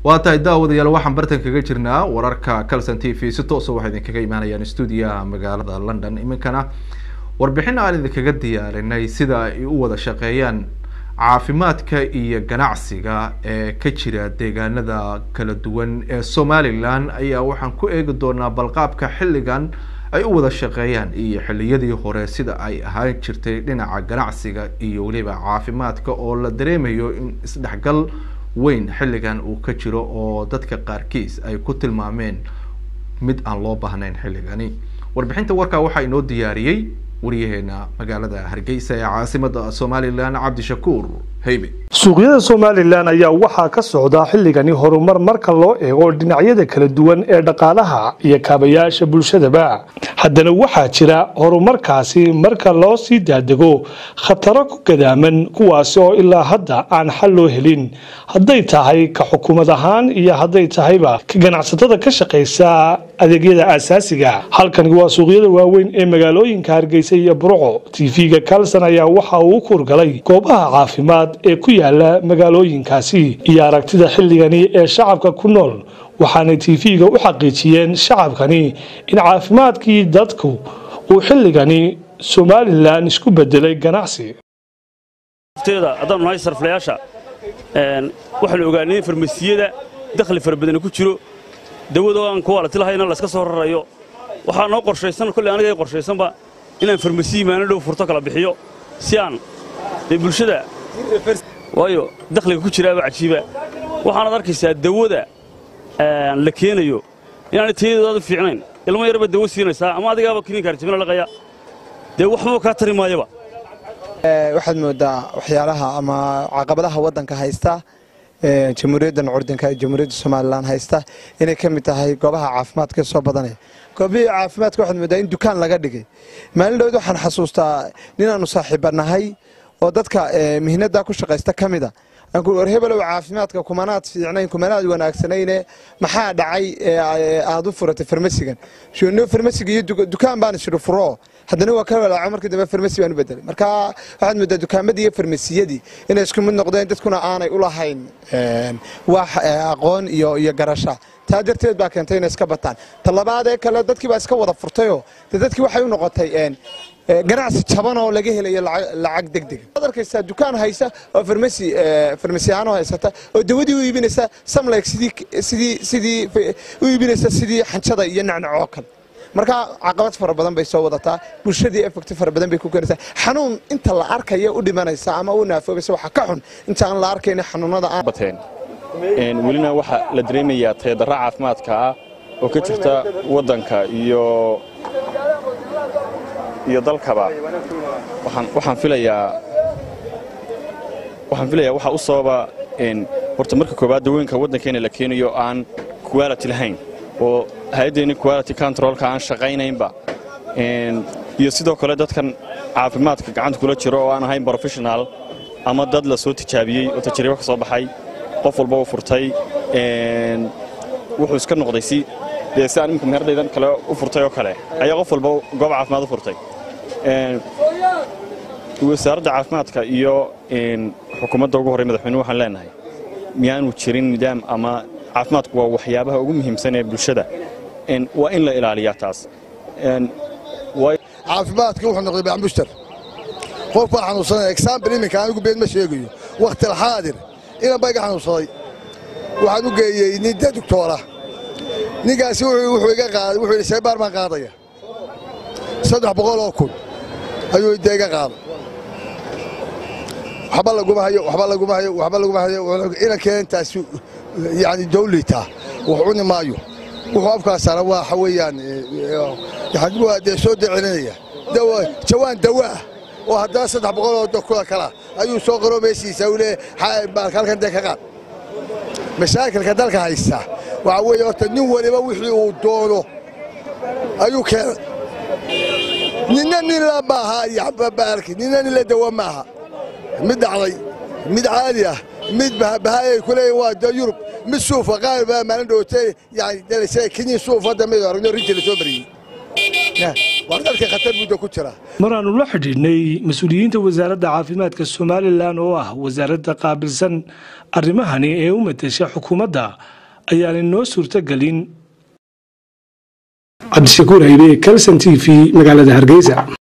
waa tahay daawadayaal waxaan bartan kaga jirnaa wararka calson t v si toosa waxay idinkaga imaanayaan stuudiyaha magaalada london iminkana warbixin aan idinkaga diyaarinay sida ay u wada shaqeeyaan caafimaadka iyo ganacsiga ee ka jira deegaanada kala duwan ee somalilan ayaa waxaan ku eegi doonaa balqaabka xilligan ay u wada shaqeeyaan iyo xilliyadii hore sida ay ahaan jirtay dhinaca ganacsiga iyo weliba caafimaadka oo la dareemayo in isdhexgal weyn xilligan uu ka jiro oo dadka qaarkiis ay ku tilmaameen mid aan loo baahnayn xilligani warbixinta warkaa waxaa inoo diyaariyey waryaheena magaalada hargeysa ee caasimada somalilan cabdishakuur heybe suuqyada somalilan ayaa waxaa ka socda xilligani horumar marka loo eego dhinacyada kala duwan ee dhaqaalaha iyo kaabayaasha bulshadaba haddana waxaa jira horumarkaasi marka loo sii daadego khataro ku gadaaman kuwaasi oo ilaa hadda aan xal loo helin hadday tahay ka xukuumad ahaan iyo hadday tahayba ka ganacsatada ka shaqaysa adeegyada aasaasiga halkani waa suuqyada waaweyn ee magaalooyinka hargeysa iyo burco tv-ga kalson ayaa waxa uu u kurgalay goobaha caafimaad ee ku yaala magaalooyinkaasi iyo aragtida xilligani ee shacabka ku nool waxaanay tv-ga u xaqiijiyeen shacabkani in caafimaadkii dadku uu xilligani somalilan isku bedelay ganacsi haddaanu nahay sarflayaasha waxaanu ogaanay in farmasiyada dakhli fara badani ku jiro dawado aan kuwaalati lahayna layska soo rarayo waxaa noo qorshaysan kolley aniga ay qorshaysanba inaan farmasiyi maalin dhow furto kala bixiyo si aan dee bulshada waayo dakhliga ku jiraaba cajiiba waxaanaad arkaysaa dawada la keenayo inaanay tayadeedu aad u fiicnayn ilmo yarba dawo siinaysaa ama adigaaba kiniinka arjabina laqaya dee waxbaba kaa tari maayaba waxaad moodaa waxyaalaha ama caqabadaha waddanka haysta jamhuuriyaddan curdinka ee jamhuuriyadda somalilan haysta inay ka mid tahay goobaha caafimaadka soo badanaya goobihii caafimaadka waxaad moodaa in dukaan laga dhigay maalin dhowd waxaan xasuustaa ninaannu saaxiibbanahay oo dadka mihnada ku shaqaysta ka mida war hebelow caafimaadka kumanaad fiicnayn kumanaad wanaagsanayne maxaa dhacay aad u furatay farmasigan shno farmasiga iyo dukaan baan isiri furo haddana waa ka walaaco markii dambe farmasi baan u bedelay marka waxaad moodaa dukaamadii iyo farmasiyadii inay isku mid noqdeen dadkuna aanay u lahayn wax aqoon iyo iyo garasha taa darteed baa keentay inay iska bataan talabaadee kale dadkii baa iska wada furtayoo de dadkii waxay u noqotay ganacsi jaban oo laga helayo lacag degdega waad arkaysaa dukaan haysa oo farmasi farmasiyaano haysata oo dawadii u iibinaysa samlayg sidii sidii sidii u iibinaysa sidii xanjada iyo nacnacoo kale marka caqabad fara badan bay soo wadataa bulshadii effecti fara badan bay ku keenaysaa xanuun inta la arkaya u dhimanaysa ama u naafoobaysa waxa ka xun inta aan la arkayn xanuunada aan bateen welina waxaa la dareemayaa tayadarra caafimaadka ah oo ka jirta waddanka iyo iyo dalkaba waxaan filayaa waxaan filayaa waxaa u sababa horta marka koowaad dawooyinka waddankeena la keenayo aan quality lahayn oo hay-addeenni quality controlka aan shaqaynaynba iyo sidoo kale dadkan caafimaadka gacanta kula jiro oo aan ahayn professional ama dad la soo tijaabiyey oo tajribo ka soo baxay qof walba u furtay wuxuu iska noqday si dee si aan imika meerdaydan kale u furtay oo kale ayaa qof walba goob caafimaad u furtay wasaaradda caafimaadka iyo xukuumadda ugu horey madaxweynuhu waxaan leenahay miyaanu jirin nidaam ama caafimaadku waa waxyaabaha ugu muhiimsan ee bulshada waa in la ilaaliyaa taas caafimaadka wuxuu noqday bacmushtar qof baa xanuunsanaya example iminka anigu been ma sheegayo wakhti alxaadir inan baa iga xanuunsaday waxaan u geeyey nin de doctoora ninkaasi wuxuu iga qaaday wuxuu yidhi seebaar baan qaadaya saddex boqol oo kun ayuu de iga qaaday waxba laguma hayo waxba laguma hayo waxba laguma hayo inankeen intaasi yani dawlitaa wax cuni maayo wuxuu afkaasana waxa weeyaan yani waa dee soo decinanaya jawaan dawaa oo haddana saddex boqol oo kula kala ayuu soo qaro meeshiisa uu leeyahay halkan dee ka qaad mashaakilka dalka haysta waxa weeye horta nin waliba wixii uu doono ayuu keenay ninna nin la maaha yababaalki ninna nin la dawa maaha mid dhacday mid caadi ah mid bahaayay ku leeyihin waa de yurub mid suufa qaar baa maalin dhowtay yani dalase kiniin suuf hadda mid aragno rinji la soo mariyey waa dalka khatar muddo ku jira maraannu la xidhiidhnay mas-uuliyiinta wasaaradda caafimaadka somalilan oo ah wasaaradda qaabilsan arrimahani ee u matesha xukuumadda ayaanay noo suurtogelin cabdishakuur haybe calson t v magaalada hargeysa